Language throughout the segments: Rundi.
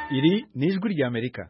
Iri ni ijwi ry'Amerika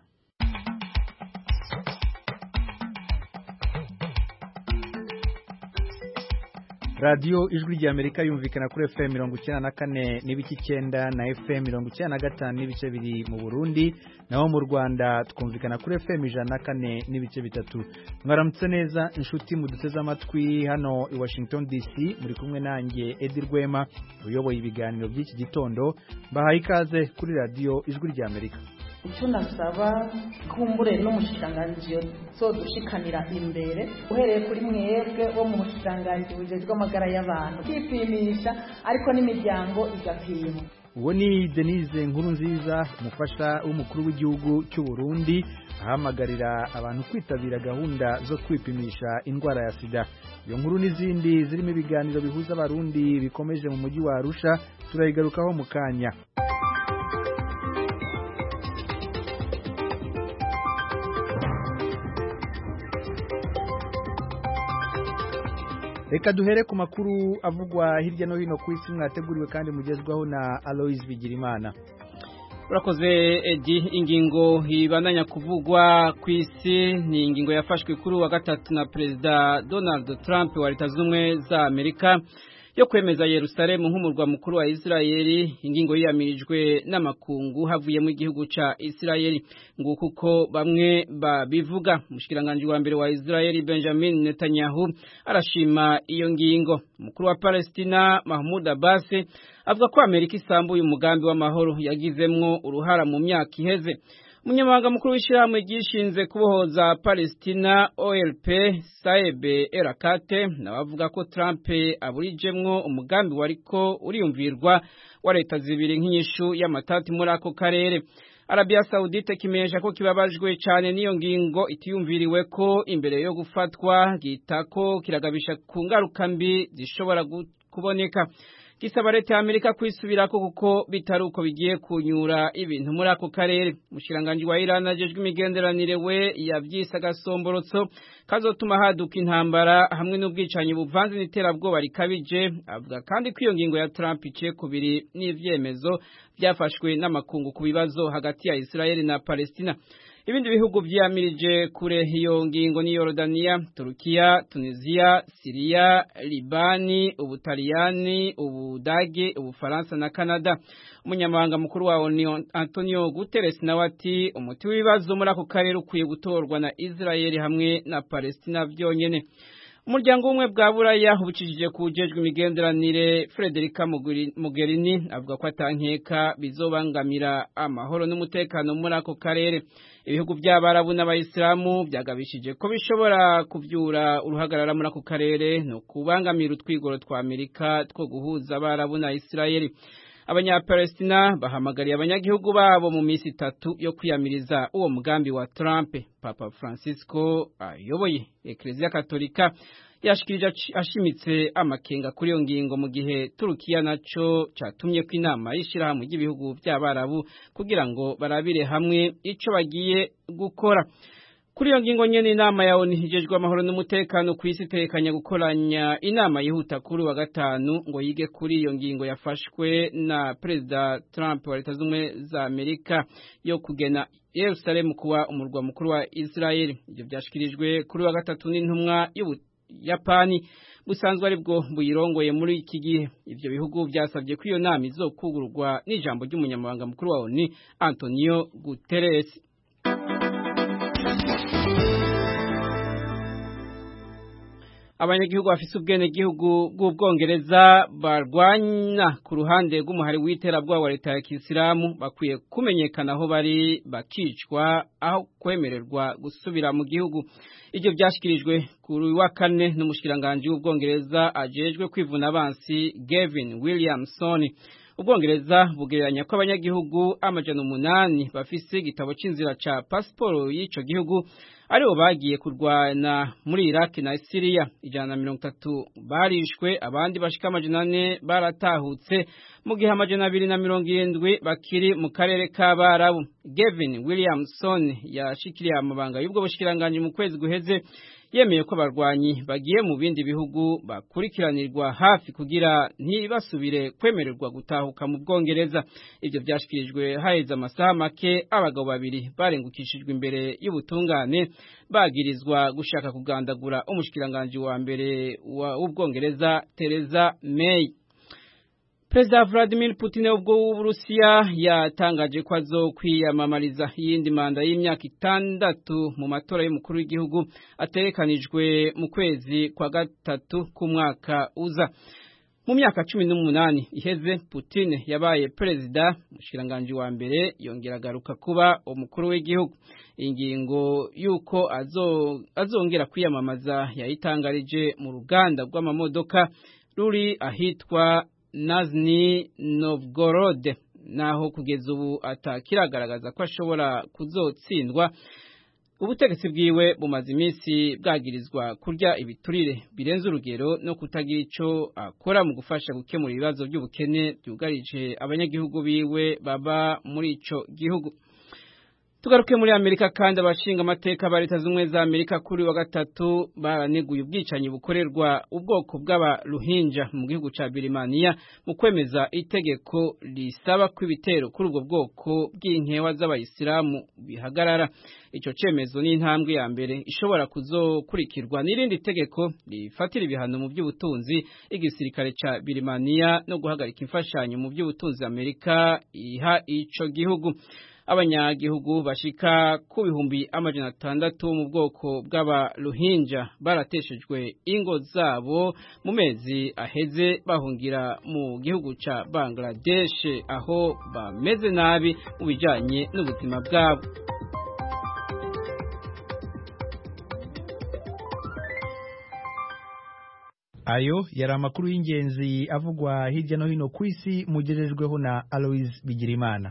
radiyo ijwi ry'Amerika yumvikana kuri FM mirongo icyenda na kane n'ibice icyenda na FM mirongo icyenda na gatanu n'ibice biri mu Burundi naho mu Rwanda twumvikana kuri FM ijana na kane n'ibice bitatu mwaramutse neza inshuti muduteze amatwi hano i Washington DC muri kumwe nanjye Edi Rwema uyoboye ibiganiro by'iki gitondo mbahaye ikaze kuri radiyo ijwi ry'Amerika icyo nasaba kumbure n'umushikiranganji zodushikanira imbere uhereye kuri mwebwe wo mu bushikiranganji bujejwe amagara y'abantu kwipimisha ariko n'imiryango igapima uwo ni denise nkuru nziza umufasha w'umukuru w'igihugu cy'u Burundi ahamagarira abantu kwitabira gahunda zo kwipimisha indwara ya sida iyo nkuru n'izindi zirimo ibiganiro bihuza abarundi bikomeje mu mujyi wa arusha turayigarukaho mu kanya reka duhere ku makuru avugwa hirya no hino ku isi mwateguriwe kandi mugezwaho na Aloise Bigirimana urakoze edi ingingo ibandanya kuvugwa ku isi ni ingingo yafashwe kuri uwa gatatu na perezida Donald Trump wa leta z'ubumwe za Amerika yo kwemeza Yerusalemu nk'umurwa mukuru wa Isirayeli ingingo yiyamirijwe n'amakungu havuyemo igihugu ca Isirayeli ngo kuko bamwe babivuga umushikiranganje wa mbere wa Isirayeli Benjamin Netanyahu arashima iyo ngingo umukuru wa Palestina Mahmoud Abbas avuga ko Amerika isambuye umugambi w'amahoro yagizemwo uruhara mu myaka iheze umunyamabanga mukuru w'ishyirahamwe ryishinze kubohoza Palestina OLP Saebe Erakate nawe avuga ko Trump aburijemwo umugambi wariko uriyumvirwa wa leta zibiri nk'inyishu y'amatati muri ako karere Arabia Saudite kimenyesha ko kibabajwe cyane n'iyo ngingo itiyumviriwe ko imbere yo gufatwa gitako kiragabisha ku ngaruka mbi zishobora kuboneka gisaba leta ya Amerika kwisubirako kuko bitari uko bigiye kunyura ibintu muri ako karere umushiranganje wa Iran ajejwe imigenderanire we yavyise agasomborotso kazotuma haduka intambara hamwe n'ubwicanyi buvanze n'iterabwoba rikabije avuga kandi ko iyo ngingo ya Trump iciye kubiri n'ivyemezo byafashwe n'amakungu ku bibazo hagati ya Israeli na Palestina ibindi bihugu vyiyamirije kure iyo ngingo ni Yorodania, Turukiya, Tunisia, Syria, Libani, Ubutaliyani, Ubudage, Ubufaransa na Canada. Umunyamabanga mukuru wa ONU Antonio Guterres nawe ati umuti w'ibibazo muri ako karere ukwiye gutorwa na Israeli hamwe na Palestina vyonyene. Umuryango umwe bwa Buraya ubicishije kujejwe imigenderanire Frederica Mogherini avuga ko atankeka bizobangamira amahoro n'umutekano muri ako karere. Ibihugu by'Abarabu n'Abayisilamu byagabishije ko bishobora kuvyura uruhagarara muri ako karere no kubangamira utwigoro twa Amerika two guhuza Abarabu na Isirayeli. Abanyapalestina bahamagariye abanyagihugu babo mu minsi itatu yo kwiyamiriza uwo mugambi wa Trump. Papa Francisco ayoboye Eklezia Katolika yashikirije ashimitse amakenga kuri iyo ngingo mu gihe Turukiya naco catumye ko inama y'ishirahamwe ry'ibihugu by'Abarabu kugira ngo barabire hamwe ico bagiye gukora. Kuri iyo ngingo nyene inama ya ONU hijejwe amahoro n'umutekano ku isi itekanya gukoranya inama yihuta kuri wa gatanu ngo yige kuri iyo ngingo yafashwe na Perezida Trump wa Leta z'Ubumwe za Amerika yo kugena Yerusalemu kuwa umurwa mukuru wa Israeli. Ivyo vyashikirijwe kuri wa gatatu n'intumwa y'Ubuyapani busanzwe ari bwo buyirongoye muri iki gihe. Ivyo bihugu vyasabye ko iyo nama izokugurwa n'ijambo ry'umunyamabanga mukuru wa ONU Antonio Guterres. abanyagihugu bafise ubwenegihugu bw'ubwongereza barwanya ku ruhande rw'umuhari w'iterabwoba wa leta ya kisilamu bakwiye kumenyekana aho bari bakicwa aho kwemererwa gusubira mu gihugu ibyo byashyikirijwe kuri wa kane n'umushikiranganji w'ubwongereza ajejwe kwivuna abansi Gavin Williamson ubwongereza bugereranya ko abanyagihugu amajana umunani bafise igitabo c'inzira ca pasiporo y'ico gihugu aribo bagiye kurwana muri Iraq na Syria ijana na mirongo itatu barishwe abandi bashika amajana ane baratahutse mu gihe amajana abiri na mirongo irindwi bakiri mu karere k'Abarabu Gavin Williamson yashikiriye amabanga y'ubwo bushikiranganje mu kwezi guheze yemeye ko abarwanyi bagiye mu bindi bihugu bakurikiranirwa hafi kugira ntibasubire kwemererwa gutahuka mu Bwongereza ivyo vyashikirijwe haheze amasaha make abagabo babiri barengukishijwe imbere y'ubutungane bagirizwa gushaka kugandagura umushikiranganje wa mbere w'Ubwongereza Theresa May Perezida Vladimir Putin ubwo w'Uburusiya yatangaje ko azokwiyamamariza iyindi manda y'imyaka itandatu mu matora y'umukuru w'igihugu aterekanijwe mu kwezi kwa gatatu k'umwaka uza. Mu myaka cumi n'umunani iheze Putin yabaye perezida umushiranganje wa mbere yongera agaruka kuba umukuru w'igihugu. Ingingo yuko azo, azongera kwiyamamaza yayitangarije mu ruganda rw'amamodoka ruri ahitwa Nazny Novgorod naho kugeza ubu atakiragaragaza ko ashobora kuzotsindwa ubutegetsi bwiwe bumaze iminsi bwagirizwa kurya ibiturire birenze urugero no kutagira ico akora mu gufasha gukemura ibibazo by'ubukene byugarije abanyagihugu biwe baba muri ico gihugu tugaruke muri Amerika kandi abashinga amateka ba leta z'umwe za Amerika kuri wa gatatu baraneguye ubwicanyi bukorerwa ubwoko bw'abaruhinja mu gihugu ca Birmania mu kwemeza itegeko risaba ko ibitero kuri ubwo bwoko bw'inkewa z'abayisilamu bihagarara ico cemezo ni intambwe ya mbere ishobora kuzokurikirwa n'irindi tegeko rifatira ibihano mu by'ubutunzi igisirikare ca Birmania no guhagarika imfashanyo mu by'ubutunzi Amerika iha ico gihugu abanyagihugu bashika ku bihumbi amajana atandatu mu bwoko bw'abaruhinja barateshejwe ingo zabo mu mezi aheze bahungira mu gihugu ca Bangladesh aho bameze nabi mu bijanye n'ubuzima bwabo ayo yari amakuru y'ingenzi avugwa hirya no hino ku isi mugejejweho na Aloise Bigirimana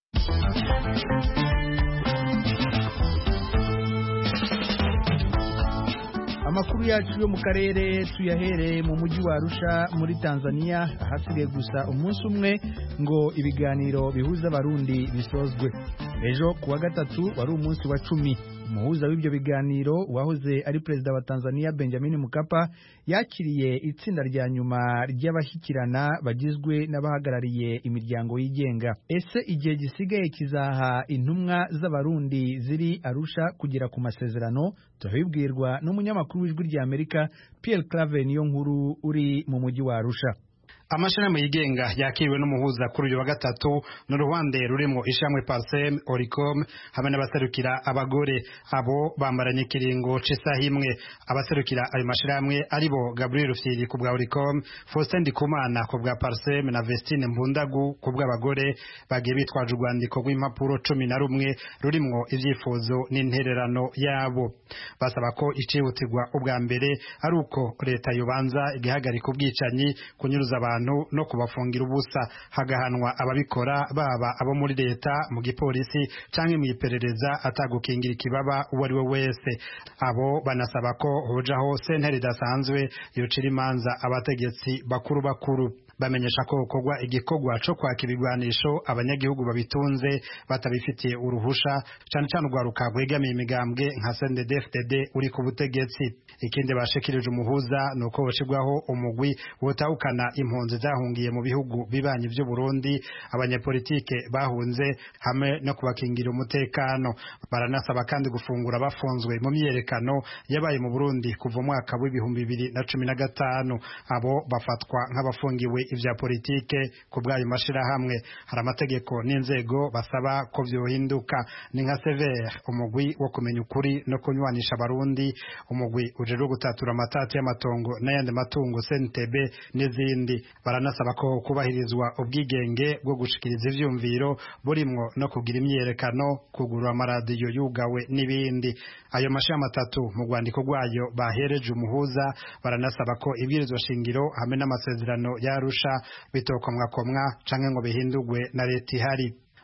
amakuru yacu yo mu karere tuyahereye mu mujyi wa Arusha muri Tanzania ahasigaye gusa umunsi umwe ngo ibiganiro bihuza abarundi bisozwe ejo kuwa gatatu wari umunsi wa cumi umuhuza w'ibyo biganiro wahoze ari perezida wa Tanzania Benjamin Mkapa yakiriye itsinda rya nyuma ry'abashyikirana bagizwe n'abahagarariye imiryango yigenga ese igihe gisigaye kizaha intumwa z'abarundi ziri Arusha kugera ku masezerano turabibwirwa n'umunyamakuru w'ijwi rya Amerika Pierre Claver niyo nkuru uri mu mujyi wa Arusha amashirahamwe yigenga yakiriwe n'umuhuza kuri uyu wa gatatu n'uruhande rurimo ishamwe Parsem Oricom hamwe n'abaserukira abagore abo bambaranye ikiringo c'isaha imwe abaserukira ayo mashirahamwe aribo Gabriel Rufyiri ku bwa Oricom Faustin Ndikumana ku bwa Parsem na Vestine Mbundagu ku bw'abagore bagiye bitwaje urwandiko rw'impapuro cumi na rumwe rurimwo ivyifuzo n'intererano yabo basaba ko icihutirwa ubwa mbere ari uko leta yobanza igihagarika ubwicanyi kunyuruza abantu abantu no kubafungira ubusa hagahanwa ababikora baba abo muri leta mu gipolisi canke mu iperereza atagukingira ikibaba uwo ari we wese abo banasaba ko hojaho sentare idasanzwe yocira imanza abategetsi bakuru bakuru bamenyesha ko gukorwa igikorwa co kwaka ibigwanisho abanyagihugu babitunze batabifitiye uruhusha cane cane urwaruka rwegamiye imigambwe nka CNDD-FDD uri ku butegetsi ikindi bashikirije umuhuza ni uko hoshirwaho umugwi wotahukana impunzi zahungiye mu bihugu bibanyi vy'u Burundi abanyepolitike bahunze hamwe no kubakingira umutekano baranasaba kandi gufungura bafunzwe mu myiyerekano yabaye mu Burundi kuva umwaka w'ibihumbi bibiri na cumi na gatanu abo bafatwa nk'abafungiwe ivya politike ku bw'ayo mashirahamwe hari amategeko n'inzego basaba ko vyohinduka ni nka severe umugwi wo kumenya ukuri no kunywanisha abarundi umugwi ujejwe gutatura amatati y'amatongo n'ayandi matungo CNTB n'izindi baranasaba ko kubahirizwa ubwigenge bwo gushikiriza ivyumviro burimwo no kugira imyerekano kugurura amaradiyo yugawe n'ibindi ayo mashirahamwe atatu mu rwandiko rwayo bahereje umuhuza baranasaba ko ibwirizwa shingiro hamwe n'amasezerano yarusha bitokomwakomwa canke ngo bihindurwe na leta ihari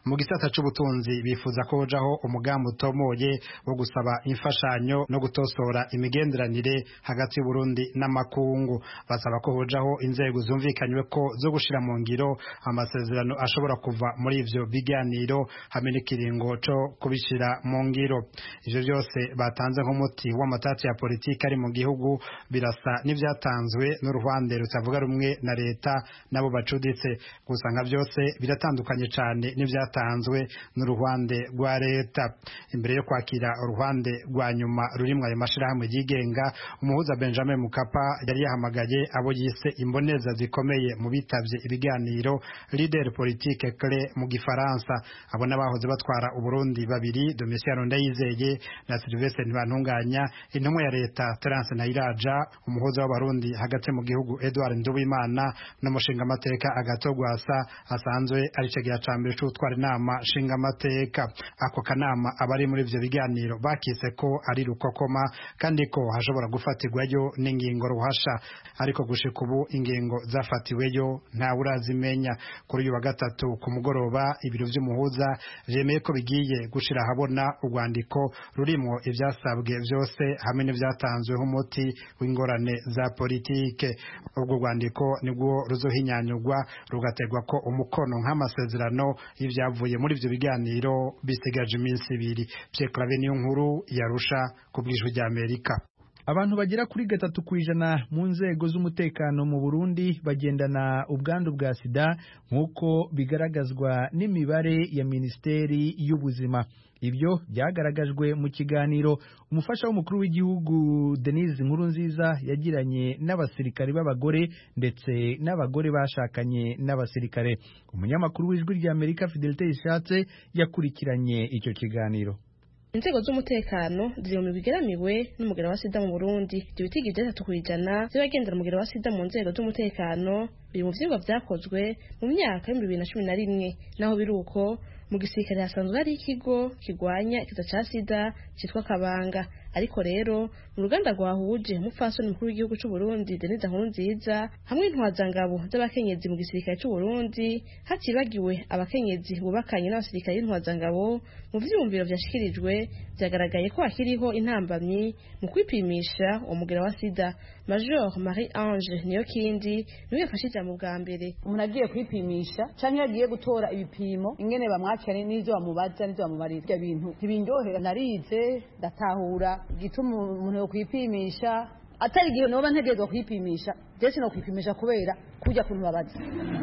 mu gisata c'ubutunzi bifuza ko hojaho umugambi utomoye wo gusaba imfashanyo no gutosora imigenderanire hagati y'Uburundi n'amakungu basaba ko hojaho inzego zumvikanywe ko zo gushira mu ngiro amasezerano ashobora kuva muri ivyo biganiro hamwe n'ikiringo co kubishira mu ngiro ivyo byose batanze nk'umuti w'amatati ya politiki ari mu gihugu birasa n'ivyatanzwe n'uruhande rutavuga rumwe na leta nabo bacuditse gusa nka byose biratandukanye cyane n'ivyatanzwe n'uruhande rwa leta imbere yo kwakira uruhande rwa nyuma rurimwo ayo mashirahamwe yigenga umuhuza Benjamin Mukapa yari yahamagaye abo yise imboneza zikomeye mu bitavye ibiganiro leader politique clé mu gifaransa abo n'abahoze batwara uburundi babiri Domitiano Ndayizeye na Sylvestre Ntibantunganya intumwa ya leta Terence Nayiraja umuhuza w'abarundi hagati mu gihugu Edward Nduwimana n'umushinga amateka agatogwasa asanzwe ari cegira ca mbere c'utwara inama nshinga amateka ako kanama abari muri ivyo biganiro bakise ko ari rukokoma kandi ko hashobora gufatirwayo n'ingingo ruhasha ariko gushika ubu ingingo zafatiweyo ntawe urazimenya kuri uyu wa gatatu ku mugoroba ibiro vy'umuhuza vyemeye ko bigiye gushira ahabona urwandiko rurimwo ivyasabwe vyose hamwe n'ivyatanzweho umuti w'ingorane za politike ubwo rwandiko nibwo ruzohinyanyurwa rugategwa ko umukono nk'amasezerano y'ivyavuye muri ivyo biganiro bisigaje iminsi ibiri Pierre Claver niyo nkuru yarusha ku bw'ijwi rya Amerika abantu bagera kuri gatatu ku ijana mu nzego z'umutekano mu Burundi bagendana ubwandu bwa sida nk'uko bigaragazwa n'imibare ya Minisiteri y'Ubuzima ibyo byagaragajwe mu kiganiro umufasha w'umukuru w'igihugu Denise Nkurunziza yagiranye n'abasirikare b'abagore ndetse n'abagore bashakanye n'abasirikare umunyamakuru w'ijwi rya Amerika Fidelite Ishatse yakurikiranye icyo kiganiro inzego z'umutekano ziri mu bigeramiwe n'umugera wa sida mu Burundi ibyo bitigi byatatu ku ijana by'abagendera umugera wa sida mu nzego z'umutekano biri mu vyigwa vyakozwe mu myaka y'ibihumbi bibiri na cumi na rimwe naho biri uko mu gisirikare hasanzwe hari ikigo kirwanya ikiza ca sida citwa kabanga ariko rero mu ruganda rwahuje umupfasoni mukuru w'igihugu c'u Burundi Denise Nkurunziza hamwe intwazangabo z'abakenyezi mu gisirikare c'u Burundi hatibagiwe abakenyezi bubakanye n'abasirikare b'intwazangabo mu vyiyumviro vyashikirijwe vyagaragaye ko hakiriho intambamyi mu kwipimisha umugera wa sida Major Marie Ange niyo kindi niwe yafashe ijambo bwa mbere umuntu agiye kwipimisha canke yagiye gutora ibipimo ingene bamwakira n'ivyo bamubaza n'ivyo bamubarira ibyo bintu ntibindyohera narize ndatahura igituma umuntu yo kwipimisha atari igihe noba ntegerezwa kwipimisha jesi no kwipimisha kubera kujya kuntu babaza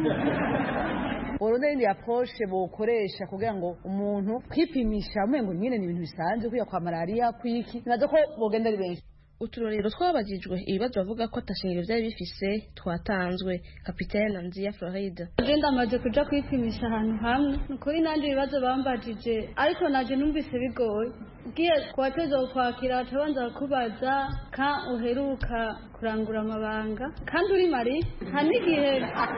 Orondeni ya poshe bokoresha kugira ngo umuntu kwipimisha mwengo nyine ni ibintu bisanzwe kuya kwa malaria kwiki nazo ko bogenda ari benshi uturorero twabajijwe ibibazo bavuga ko atashingiro byari bifise twatanzwe kapitene nziya floride agenda amaze kuja kwipimisha ahantu hamwe nukuri nandi ibibazo bambajije ariko naje numvise bigoye ugiye kuwateza kwakira batabanza kubaza ka uheruka kurangura amabanga kandi uri mari nta n'igihe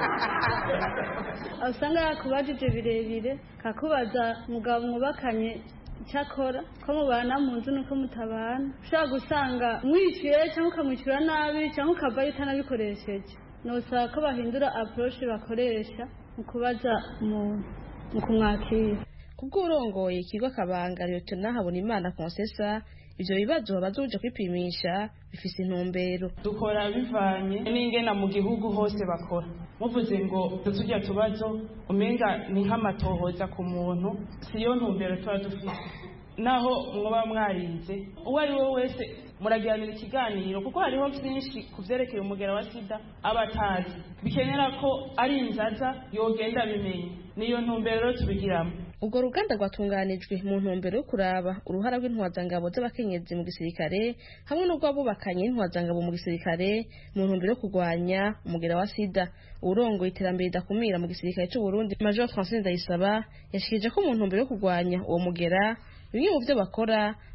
usanga yakubajije birebire kakubaza mugabo mwubakanye icyakora ko mubana mu nzu nuko mutabana ushobora gusanga mwishyuye cyangwa ukamwishyura nabi cyangwa ukavayo utanabikoresheje nusaba ko bahindura aporoche bakoresha mu kubaza mu kumwakira kubw'urongoye ikigo kabanga liyotona habonimana konsesa ivyo bibazo babaza uje kwipimisha bifise intumbero dukora bivanye n'ingena mu gihugu hose bakora muvuze ngo tujya tubazo umenga ni nk'amatohoza ku muntu siyo ntumbero tuba dufite naho mwoba mwarize uwo ari we wese muragiranira ikiganiro kuko hariho byinshi ku byerekeye umugera wa sida aba atazi bikenera ko ari inzaza yogenda abimenye niyo ntumbero tubigiramo ubwo ruganda rwatunganijwe mu ntumbero yo kuraba uruhara rw'intwazangabo z'abakenyezi mu gisirikare hamwe n'urw'abubakanye n'intwazangabo mu gisirikare mu ntumbero yo kurwanya umugera wa sida urongoye iterambere ridakumira mu gisirikare cy'u Burundi Major Francine Ndayisaba yashikije ko mu ntumbero yo kurwanya uwo mugera bimwe mu byo bakora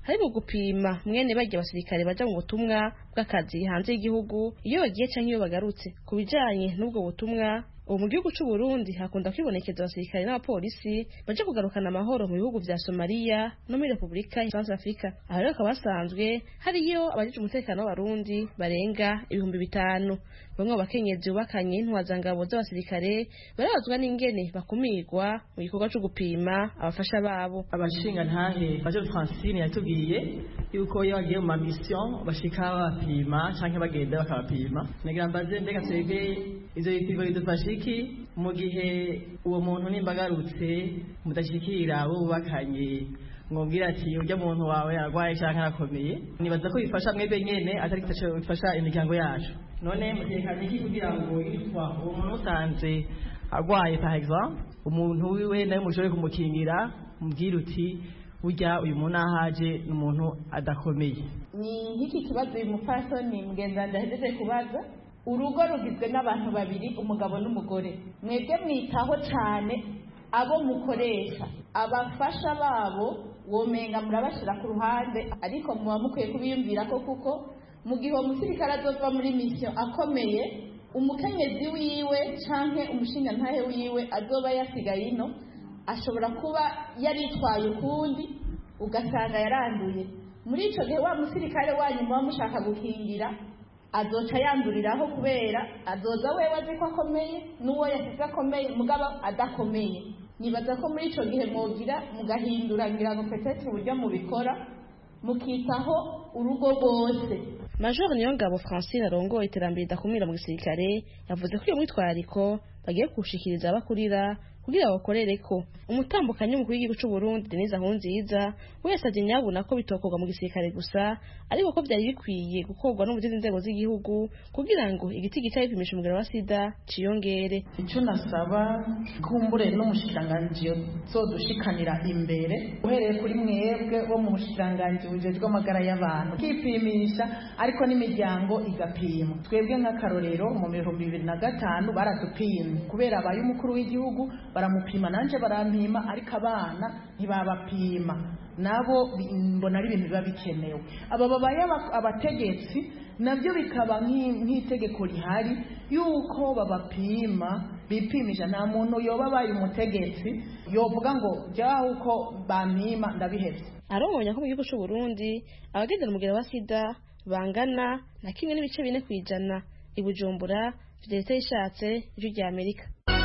harimo gupima mwene barya abasirikare baja mu butumwa bw'akazi hanze y'igihugu iyo bagiye canke iyo bagarutse ku bijanye n'ubwo butumwa ubu mu gihugu c'u Burundi hakunda kwibonekeza abasirikare n'abapolisi baje kugarukana amahoro mu bihugu vya Somalia no muri Republika ya South Africa aho rero hakaba hasanzwe hariyo abajejwe umutekano w'abarundi barenga ibihumbi bitanu bamwe mu bakenyezi bubakanye intwazangabo z'abasirikare barabazwa n'ingene bakumirwa mu gikorwa co gupima abafasha babo abashinga ntahe baje Francine yatubwiye yuko iyo bagiye mu mamission bashika babapima canke bagenda bakabapima nagira mbaze mbega twebwe ivyo bipimo bidufasha iki mu gihe uwo muntu nimba agarutse mudashikira abo bubakanye mwumvira ati urya muntu wawe arwaye canke arakomeye nibaza ko bifasha mwebwe nyene atari bifasha imiryango yacu none mutekanye iki kugira ngo itwa uwo muntu usanze arwaye par exemple umuntu wiwe nawe mushobore kumukingira mubwira uti burya uyu muntu ahaje ni umuntu adakomeye ni nk'iki kibazo uyu mupfasoni mugenzi ahejeje kubaza urugo rugizwe n'abantu babiri umugabo n'umugore mwebwe mwitaho cyane abo mukoresha abafasha babo womenga murabashyira ku ruhande ariko muba mukwiye kubiyumvira ko kuko mu gihe uwo musirikare azova muri misiyo akomeye umukenyezi wiwe cyangwa umushingantahe wiwe azoba yasigaye ino ashobora kuba yaritwaye ukundi ugasanga yaranduye muri icyo gihe wa musirikare wanyu muba mushaka gukingira azoca yanduriraho kubera azoza wewe azi ko akomeye n'uwo yasize akomeye mugabo adakomeye nibaza ko muri icyo gihe mwogira mugahindura ngira ngo petete uburyo mubikora mukitaho urugo rwose Major Niyongabo Francine arongoye iterambere ridakumira mu gisirikare yavuze ko iyo mwitwariko bagiye kuwushikiriza abakurira kugira bakorere ko umutambukanyi w'umukuru w'igihugu cy'u Burundi Denise Nkurunziza wese aje nyabuna ko bitokorwa mu gisirikare gusa ariko ko byari bikwiye gukorwa no mu zindi nzego z'igihugu kugira ngo igiti gica bipimisha umugero wa sida ciyongere icyo nasaba kumbure n'umushikiranganji zodushikanira imbere uhereye kuri mwebwe wo mu bushikiranganji bujejwe amagara y'abantu kipimisha ariko n'imiryango igapima twebwe nk'akarorero mu bihumbi bibiri na gatanu baradupimye kubera abaye umukuru w'igihugu baramupima nanje barampima ariko abana ntibabapima nabo mbona ari ibintu biba bikenewe aba babaye abategetsi nabyo bikaba nk'itegeko rihari yuko babapima bipimisha nta muntu yoba abaye umutegetsi yovuga ngo jyaho uko bampima ndabihebye arongonya ko mu gihugu cy'u Burundi abagendera umugero wa sida bangana na kimwe n'ibice bine ku ijana i Bujumbura Fidelite yishatse ijwi rya Amerika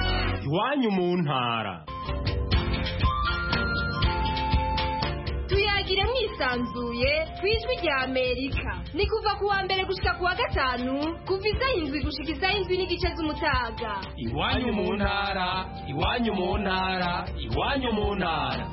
iwanyu mu ntara tuyagire mwisanzuye ku ijwi rya amerika ni kuva ku wa mbere gushika ku wa gatanu kuva isaha indwi gushika isaha indwi n'igice z'umutaga iwanyu mu ntara iwanyu mu ntara iwanyu mu ntara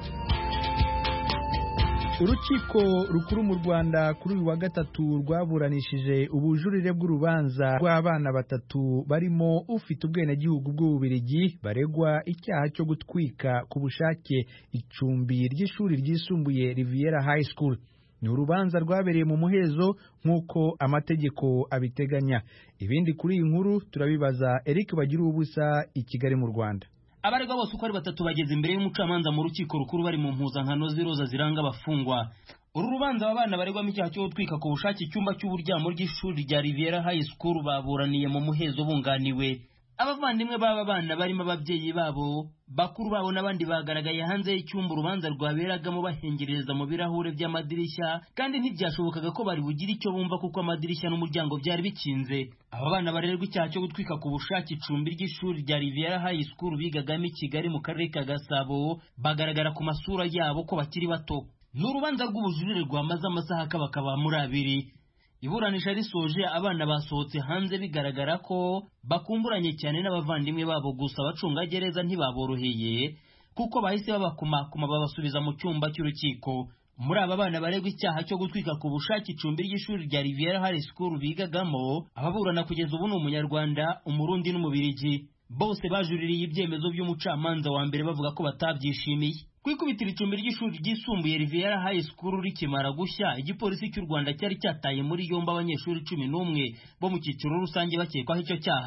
urukiko rukuru mu rwanda kuri uyu wa gatatu rwaburanishije ubujurire bw'urubanza rw'abana batatu barimo ufite ubwenegihugu bw'ububirigi baregwa icyaha cyo gutwika ku bushake icumbi ry'ishuri ryisumbuye riviera high school ni urubanza rwabereye mu muhezo nk'uko amategeko abiteganya ibindi kuri iyi nkuru turabibaza eric bagira ubusa i kigali mu rwanda abaregwa bose uko ari batatu bageze imbere y'umucamanza mu rukiko rukuru bari mu mpuzankano z'iroza ziranga abafungwa uru rubanza aba bana baregwamo icyaha cyo gutwika ku bushake icyumba cy'uburyamo ry'ishuri rya riviera high school baburaniye mu muhezo bunganiwe abavandimwe b'aba bana barimo ababyeyi babo bakuru babo n'abandi bagaragaye hanze y'icyumba urubanza rwaberagamo bahengereza mu birahure by'amadirishya kandi ntibyashobokaga ko bari bugire icyo bumva kuko amadirishya n'umuryango byari bikinze aba bana barererwa icyaha cyo gutwika ku bushake icumbi ry'ishuri rya riviera high school bigagamo i kigali mu karere ka gasabo bagaragara ku masura yabo ko bakiri bato ni urubanza rw'ubujurire rwamaze amasaha akabakaba muri abiri iburanisha risoje abana basohotse hanze bigaragara ko bakumburanye cyane n'abavandimwe babo gusa abacungagereza ntibaboroheye kuko bahise babakumakuma babasubiza mu cyumba cy'urukiko muri aba bana baregwa icyaha cyo gutwika ku bushake icumbi ry'ishuri rya riviera high school bigagamo ababurana kugeza ubu ni umunyarwanda umurundi n'umubirigi bose bajuririye ibyemezo by'umucamanza wa mbere bavuga ko batabyishimiye ku ikubitiro icumbi ry'ishuri ryisumbuye riviera high school rikimara gushya igipolisi cy'u rwanda cyari cyataye muri yombi abanyeshuri cumi n'umwe bo mu cyiciro rusange bakekwaho icyo cyaha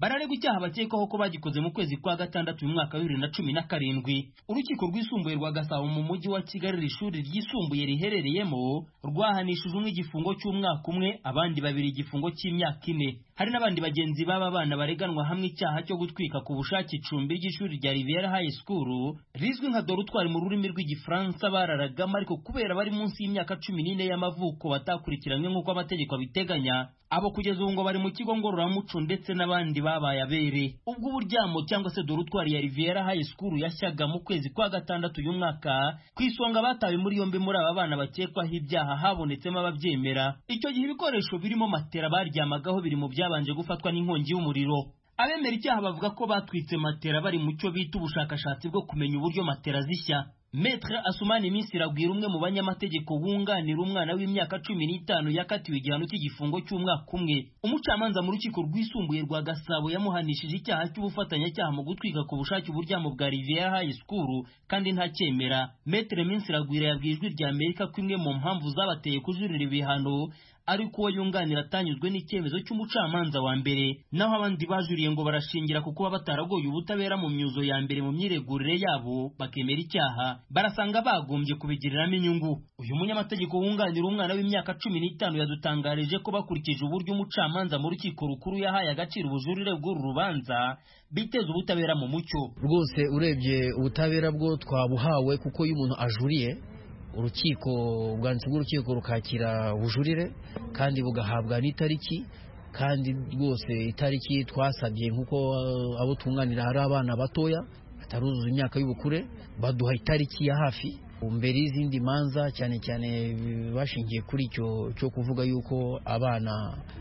bararegwa icyaha bakekwaho ko bagikoze mu kwezi kwa gatandatu mu mwaka wa bibiri na cumi na karindwi urukiko rwisumbuye rwa gasabo mu mujyi wa kigali iri shuri ryisumbuye riherereyemo rwahanishije umwe igifungo cy'umwaka umwe abandi babiri igifungo cy'imyaka ine hari n'abandi bagenzi b'aba bana bareganwa hamwe icyaha cyo gutwika ku bushake icumbi ry'ishuri rya riviera high school rizwi nka dorutwari mu rurimi rw'igifaransa bararagamo ariko kubera bari munsi y'imyaka cumi n'ine y'amavuko batakurikiranywe nk'uko amategeko abiteganya abo kugeza ubu ngo bari mu kigo ngororamuco ndetse n'abandi babaye abere ubwo uburyamo cyangwa se dorutwari ya riviera high school yashyaga mu kwezi kwa gatandatu uyu mwaka ku isonga batawe muri yombi muri aba bana bakekwaho ibyaha habonetsemo ababyemera icyo gihe ibikoresho birimo matera baryamagaho biri mu byabanje gufatwa n'inkongi y'umuriro abemera icyaha bavuga ko batwitse matera bari mu cyo bita ubushakashatsi bwo kumenya uburyo matera zishya Metre Asumani Minsi Ragwira umwe mu banyamategeko wunganira umwana w'imyaka cumi n'itanu yakatiwe igihano cy'igifungo cy'umwaka umwe umucamanza mu rukiko rwisumbuye rwa Gasabo yamuhanishije icyaha cy'ubufatanyacyaha mu gutwika ku bushake uburyamo bwa Riviera High School kandi ntacyemera Metre Minsi Ragwira yabwiye ijwi rya Amerika ko imwe mu mpamvu zabateye kujurira ibihano ariko uwo yunganira atanyuzwe n'icyemezo cy'umucamanza wa mbere naho abandi bajuriye ngo barashingira ku kuba bataragoye ubutabera mu myuzo ya mbere mu myiregurire yabo bakemera icyaha barasanga bagombye kubigiriramo inyungu uyu munyamategeko wunganira umwana w'imyaka cumi n'itanu yadutangarije ko bakurikije uburyo umucamanza mu rukiko rukuru yahaye agaciro ubujurire bw'uru rubanza biteza ubutabera mu mucyo rwose urebye ubutabera bwo twabuhawe kuko iyo umuntu ajuriye urukiko ubwanditsi bw'urukiko rukakira ubujurire kandi bugahabwa n'itariki kandi rwose itariki twasabye nk'uko abo twunganira hari abana batoya bataruzuza imyaka y'ubukure baduha itariki ya hafi mbere y'izindi manza cyane cyane bashingiye kuri icyo cyo kuvuga yuko abana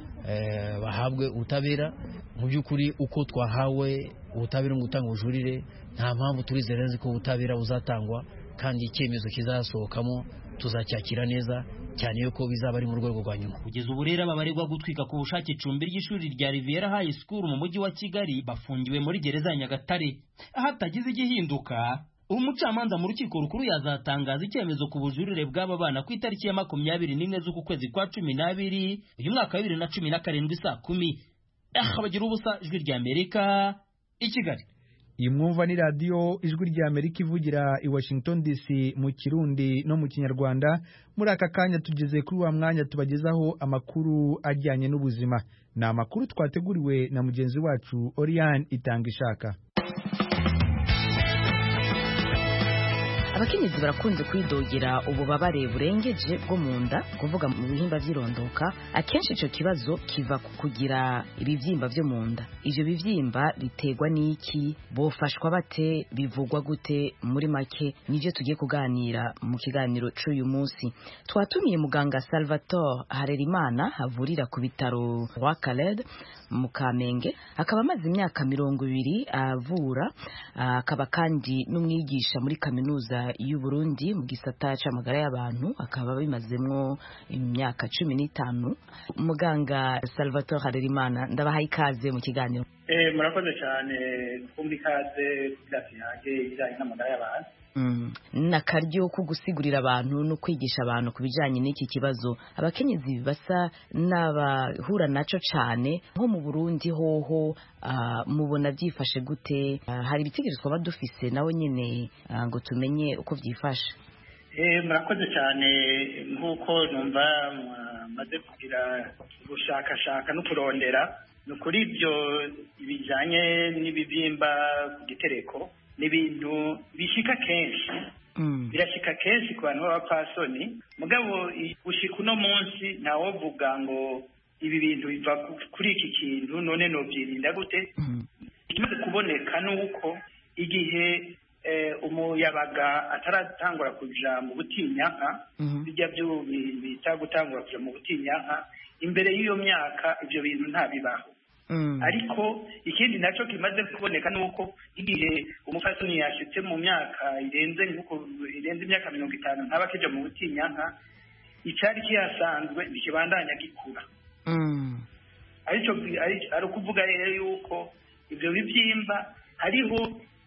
bahabwe ubutabera mu by'ukuri uko twahawe ubutabera mu gutanga ubujurire nta mpamvu turizera nzi ko ubutabera buzatangwa kandi icyemezo kizasohokamo tuzacyakira neza cyane yuko bizaba ari mu rwego rwa nyuma kugeza ubu rero ababaregwa gutwika ku bushake icumbi ry'ishuri rya Riviera High School mu mujyi wa Kigali bafungiwe muri gereza ya Nyagatare hatagize igihinduka umucamanza mu rukiko rukuru yazatangaza icyemezo ku bujurire bw'aba bana ku itariki ya makumyabiri n'imwe z'uku kwezi kwa cumi n'abiri uyu mwaka wa bibiri na cumi na karindwi saa kumi bagira ubusa ijwi rya Amerika i Kigali iyi mwumva ni radiyo ijwi rya amerika ivugira i washington dc mu kirundi no mu kinyarwanda muri aka kanya tugeze kuri wa mwanya tubagezaho amakuru ajyanye n'ubuzima ni amakuru twateguriwe na mugenzi wacu oriane itanga ishaka abakenyezi barakunze kwidogera ububabare burengeje bwo mu nda kuvuga mu bihimba by'irondoka akenshi icyo kibazo kiva ku kugira ibibyimba byo mu nda ibyo bibyimba biterwa n'iki bofashwa bate bivugwa gute muri make nibyo tugiye kuganira mu kiganiro cy'uyu munsi twatumiye muganga salvatore harerimana havurira ku bitaro rwa Khaled mu kamenge akaba amaze imyaka mirongo ibiri avura akaba kandi n'umwigisha muri kaminuza y'u Burundi mu gisata c'amagara y'abantu akaba bimazemwo imyaka cumi n'itanu muganga Salvatore Harerimana ndabahaye ikaze mu kiganiro eh murakoze cyane kumva ikaze kugira yanjye ibijyanye n'amagara y'abantu n'akaryo ko gusigurira abantu no kwigisha abantu ku bijyanye n'iki kibazo abakenyezi basa n'abahura nacyo cyane nko mu burundi hoho mubona byifashe gute hari ibitekerezo twaba dufise nawe nyine ngo tumenye uko byifashe murakoze cyane nk'uko numva maze kugira gushakashaka no kurondera ni ukuri ibyo bijyanye n'ibibyimba ku gitereko ni ibintu bishika kenshi birashika kenshi ku bantu b'abapfasoni mugabo gushika uno munsi ntawovuga ngo ibi bintu biva kuri iki kintu none nobyirinda gute ikimaze kuboneka ni uko igihe umuyabaga ataratangura kuja mu butinyanka bijya byo bita gutangura kuja mu butinyanka imbere y'iyo myaka ibyo bintu ntabibaho ariko ikindi nacyo kimaze kuboneka ni uko igihe umufasoni yashitse mu myaka irenze irenze imyaka mirongo itanu ntaba akija mu butinyanka icyari kihasanzwe ntikibandanya gikura aricyo ari ukuvuga rero yuko ibyo bibyimba hariho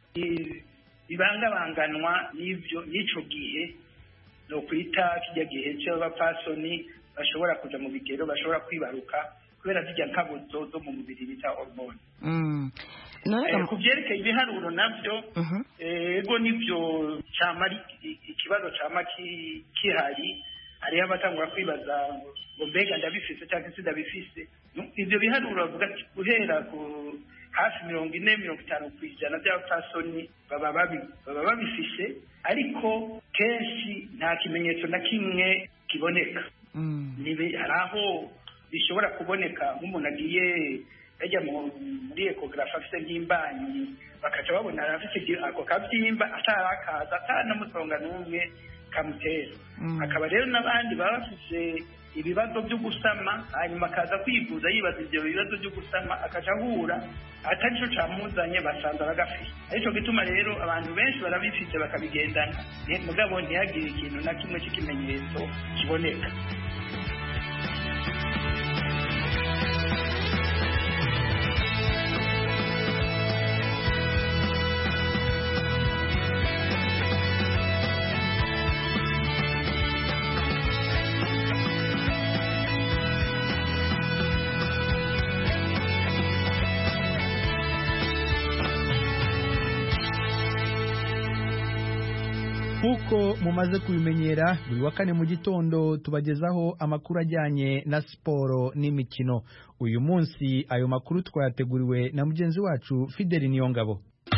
bibangabanganwa n'ibyo n'icyo gihe ni ukwita kijya gihe cy'abapfasoni bashobora kuja mu bigero bashobora kwibaruka kubera zijya nkabuzo zo mu mubiri bita hormone Mm. Eh, none ku byerekeye ibiharuro nabyo ego nibyo cyama ari i- ikibazo cyama ki- kihari hariho abatangura kwibaza ngo ngo mbega ndabifise cyangwa se ndabifise Nu- ibyo biharuro bavuga ati guhera ku hafi mirongo ine mirongo itanu ku ijana by'abapfasoni baba babi- baba babifise ariko kenshi nta kimenyetso na kimwe kiboneka Nibe- hari aho bishobora kuboneka nk'umuntu agiye yajya mu- muri ekogarafi afite nk'imbanyi bakaca babona afite igi- ako kabyimba atarakaza atanamusonga n'umwe kamutera hakaba rero n'abandi baba bafite ibibazo byo gusama hanyuma akaza kwivuza yibaza ibyo bibazo byo gusama akaca ahura atari cyo camuzanye basanze bagafite aricyo gituma rero abantu benshi barabifite bakabigendana ni- mugabo ntihagire ikintu na kimwe cy'ikimenyetso kiboneka nk'uko mumaze kubimenyera buri wa kane mu gitondo tubagezaho amakuru ajyanye na siporo n'imikino uyu munsi ayo makuru twayateguriwe na mugenzi wacu fideli niyongabo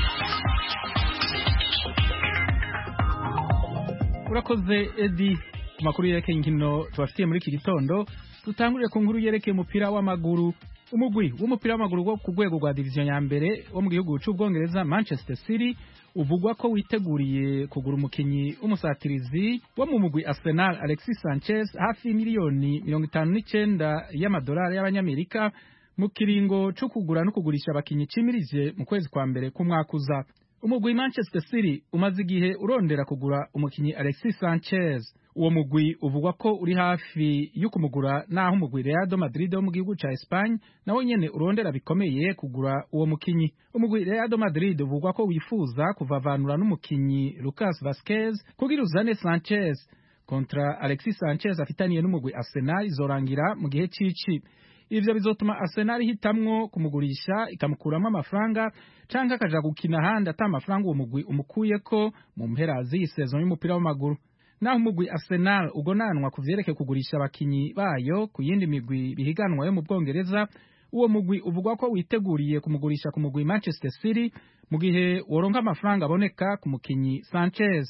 urakoze edi ku makuru yerekeye inkino tubafitiye muri iki gitondo dutangurire ku nkuru yerekeye umupira w'amaguru umugwi w'umupira w'amaguru wo ku rwego rwa diviziyo ya mbere wo mu gihugu cy'ubwongereza manchester city uvugwa ko witeguriye kugura umukinnyi w'umusatirizi wo mu mugwi arsenal alexis sanchez hafi miliyoni mirongo itanu n'icyenda y'amadolari y'abanyamerika mu kiringo cyo kugura no kugurisha abakinnyi cimirije mu kwezi kwa mbere k'umwaka uza umugwi manchester city umaze igihe urondera kugura umukinnyi alexis sanchez uwo mugwi uvugwa ko uri hafi yo kumugura naho umugwi real madrid wo mu gihugu ca espagne nawo nyene urondera bikomeye kugura uwo mukinyi umugwi real madrid uvugwa ko wifuza kuvavanura n'umukinyi lucas vasquez kugira uzane sanchez kontra alexis sanchez afitaniye n'umugwi arsenal izorangira mu gihe cici ivyo bizotuma arsenal ihitamwo kumugurisha ikamukuramo amafaranga canke akaja gukina ahandi ata amafaranga uwo mugwi umukuyeko mu mpera z'iyi sezon y'umupira w'amaguru naho umugwi arsenal ugonanwa ku vyerekeye kugurisha abakinyi bayo ku yindi migwi bihiganwa yo mu bwongereza uwo mugwi uvugwa ko witeguriye kumugurisha ku mugwi manchester city mu gihe woronka amafaranga aboneka ku mukinyi sanchez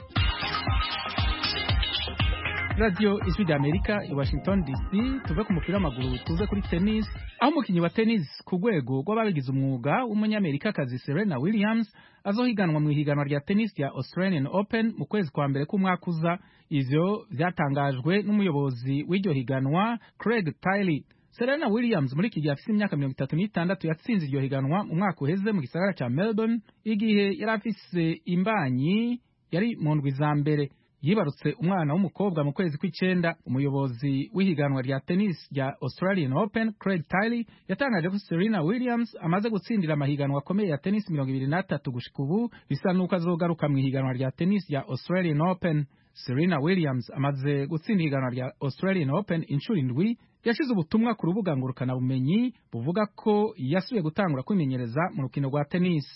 radiyo ijwi rya amerika i washington dc tuve ku mupira w'amaguru tuze kuri tennis aho umukinnyi wa tennis ku rwego rw'ababigize umwuga w'umunyamerikakazi serena williams azohiganwa mu ihiganwa rya tennis rya australian open mu kwezi kwa mbere k'umwaka uza ivyo vyatangajwe n'umuyobozi w'iryo higanwa craig tiley serena williams muri iki gihe afise imyaka mirongo itatu n'itandatu yatsinze iryo higanwa mu mwaka uheze mu gisagara ca melbourne igihe yari afise imbanyi yari mu ndwi za mbere yibarutse umwana w'umukobwa mu kwezi kw'icenda umuyobozi w'ihiganwa rya tennis rya australian open craig tiley yatangaje ko serena williams amaze gutsindira amahiganwa akomeye ya tennis mirongo ibiri n'atatu gushika ubu bisa n'uko azogaruka mu ihiganwa rya tennis rya australian open serena williams amaze gutsinda ihiganwa rya australian open inshuro indwi yashize ubutumwa ku rubuga ngurukanabumenyi buvuga ko yasubiye gutangura kwimenyereza mu rukino rwa tennis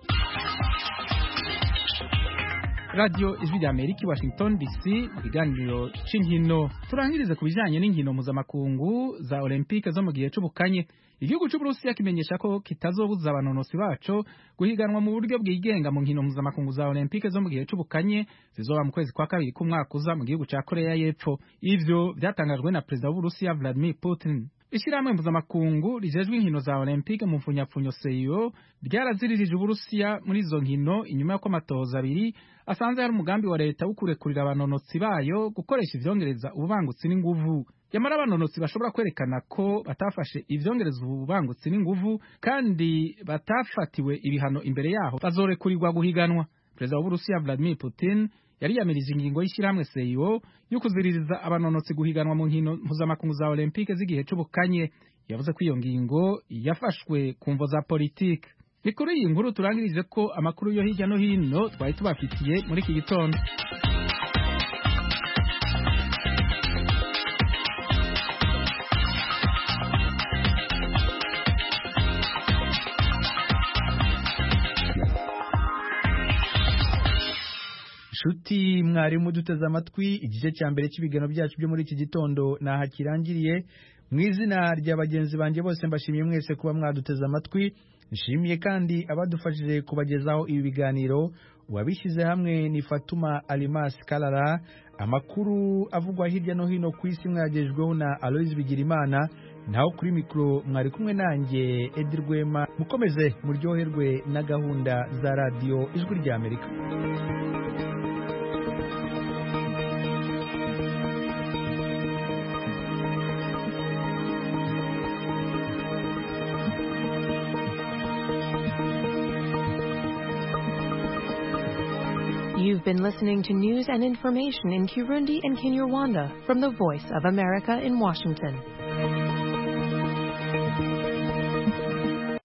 radiyo ijwi rya amerika i washington dc mu kiganiro cy'inkino turangirize ku bijyanye n'inkino mpuzamakungu za olympique zo mu gihe c'ubukanye igihugu c'uburusiya kimenyesha ko kitazobuza abanonosi baco guhiganwa mu buryo bwigenga mu nkino mpuzamakungu za olympique zo mu gihe c'ubukanye zizoba mu kwezi kwa kabiri k'umwaka uza mu gihugu ca koreya y'epfo ivyo vyatangajwe na perezida w'uburusiya vladimir putin ishyirahamwe mpuzamakungu rijejwe inkino za olympique mu mfunyapfunyo seyo ryaraziririje uburusiya muri izo nkino inyuma y'uko amatohoza abiri asanze hari umugambi wa leta wo kurekurira abanonotsi bayo gukoresha ivyongereza ububangutsi n'inguvu yamara abanonotsi bashobora kwerekana ko batafashe ivyongereza ububangutsi n'inguvu kandi batafatiwe ibihano imbere yaho bazorekurirwa guhiganwa perezida w'uburusiya vladimir putin yariyamirije ingingo y'ishyirahamwe seyo yo kuziririza abanonotsi guhiganwa mu nkino mpuzamakungu za olympique z'igihe c'ubukanye yavuze ko iyo ngingo yafashwe ku mvo za politike ni kuri iyi nkuru turangirije ko amakuru yo hirya no hino twari tubafitiye muri iki gitondo nshuti mwarimu duteze amatwi igice cya mbere cy'ibiganiro byacu byo muri iki gitondo naha kirangiriye mu izina rya bagenzi banjye bose mbashimiye mwese kuba mwaduteze amatwi nshimiye kandi abadufashije kubagezaho ibi biganiro uwabishyize hamwe ni fatuma alimasi karara amakuru avugwa hirya no hino ku isi mwagejweho na aloyizi bigirimana naho kuri mikoro mwari kumwe nanjye edi rwema mukomeze muryoherwe na gahunda za radiyo ijwi ry'amerika You've been listening to news and information in Kirundi and Kinyarwanda from the Voice of America in Washington.